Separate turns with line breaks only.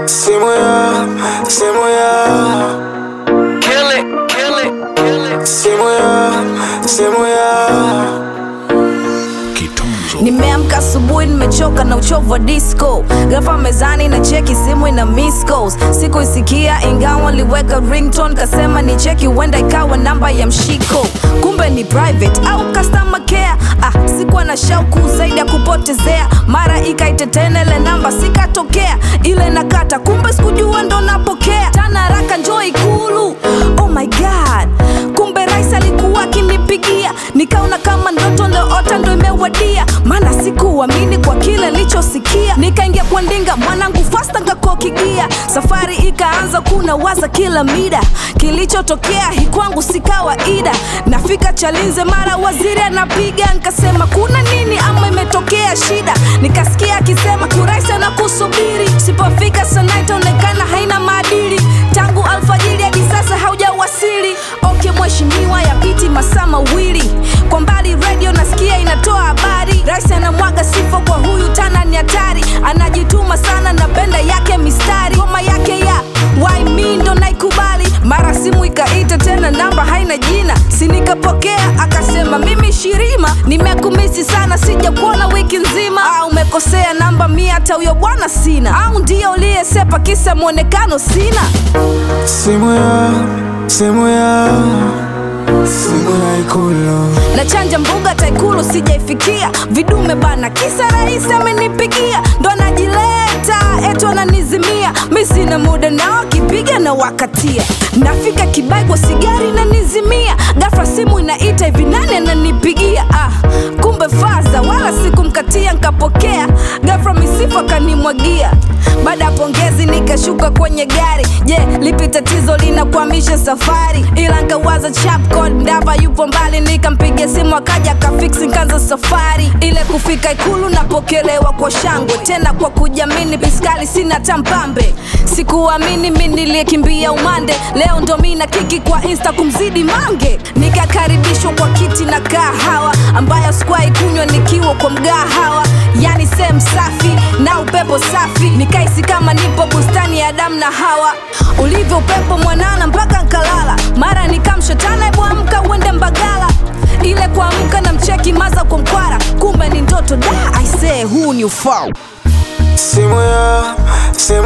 simu ya simu ya
Kill it, kill it, kill it.
simu ya simu ya
Nimeamka asubuhi nimechoka na uchovu wa disco, ghafla mezani na cheki simu ina miss calls. Sikuisikia ingawa liweka ringtone, kasema ni cheki, huenda ikawa namba ya mshiko, kumbe ni private au customer care. Ah, sikuwa na shauku zaidi ya kupotezea, mara ikaitetene ile namba sikatokea, ile nakata, kumbe sikujua ndo napokea tana haraka, njoo Ikulu. Oh my god, kumbe rais alikuwa akinipigia, nikaona kama ndoto ndoota ndo imewadia, maana sikuamini kwa kile nilichosikia. Nikaingia kwa ndinga mwanangu fasta ngakokigia, safari ikaanza kuna waza kila mida, kilichotokea hii kwangu si kawaida. Nafika Chalinze mara waziri anapiga, nkasema kuna nini ama imetokea shida? Nikasikia akisema kurais anakusubiri, sipofika sana itaonekana haina maadili. Tangu alfajiri hadi sasa haujawasili. Okay mheshimiwa, yapiti masaa mawili, kwa mbali radio nasikia inatoa habari, rais anamwaga sifa kwa huyu tana ni hatari, anajituma sana na benda yake mistari, ngoma yake ya why me ndo naikubali. Mara simu ikaita tena, namba haina jina, si nikapokea, akasema mimi Shirima, nimekumisi sana, sija kuona wiki nzima. Ah, umekosea namba mia, hata huyo bwana sina, au ndio uliyesepa kisa mwonekano sina.
simu ya simu ya simu ya Ikulu
na chanja mbuga taikulu sijaifikia vidume bana kisa rais amenipigia ndo anajileta etu ananizimia mi sina muda nao akipiga na wakatia nafika kibaigwa sigari nanizimia gafra simu inaita hivi nani ananipigia ah, kumbe faza wala sikumkatia nkapokea gafra misifa kanimwagia baada ya pongezi nikashuka kwenye gari je lipi tatizo linakwamisha safari ila nkawaza chapcode ndava yupo mbali nikampiga simu akaja akafiksi nkanza safari ile kufika ikulu napokelewa kwa shangwe tena kwa kujamini piskali sina tampambe sikuamini mi niliyekimbia umande leo ndo mi na kiki kwa insta kumzidi mange nikakaribishwa kwa kiti na kahawa ambayo sikuwahi kunywa nikiwa kwa mgahawa yani sehemu safi na upepo safi nikaisi kama nipo bustani ya Adamu na Hawa ulivyo upepo mwanana mpaka nkalala mara nikamshetana ebu amka uende Mbagala ile kuamka na mcheki maza kwa mkwara kumbe ni ndoto da aisee huu ni ufao
simu ya simu